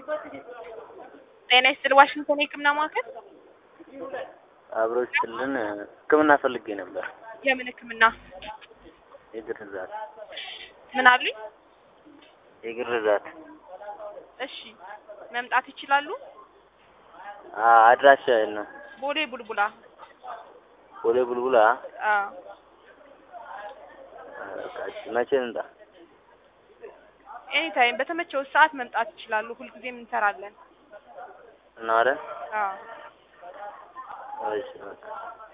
ጤና ይስጥል ዋሽንግተን የህክምና ማዕከል አብሮችልን ህክምና ፈልጌ ነበር። የምን ህክምና የግርዛት ምን አሉኝ? የግርዛት እሺ መምጣት ይችላሉ? አ- አድራሻ የት ነው? ቦሌ ቡልቡላ ቦሌ ቡልቡላ። አዎ በቃ እሺ፣ መቼ እንምጣ? ኤኒ ታይም በተመቸው ሰዓት መምጣት ይችላሉ። ሁልጊዜም እንሰራለን። እና አይደል? አዎ እሺ በቃ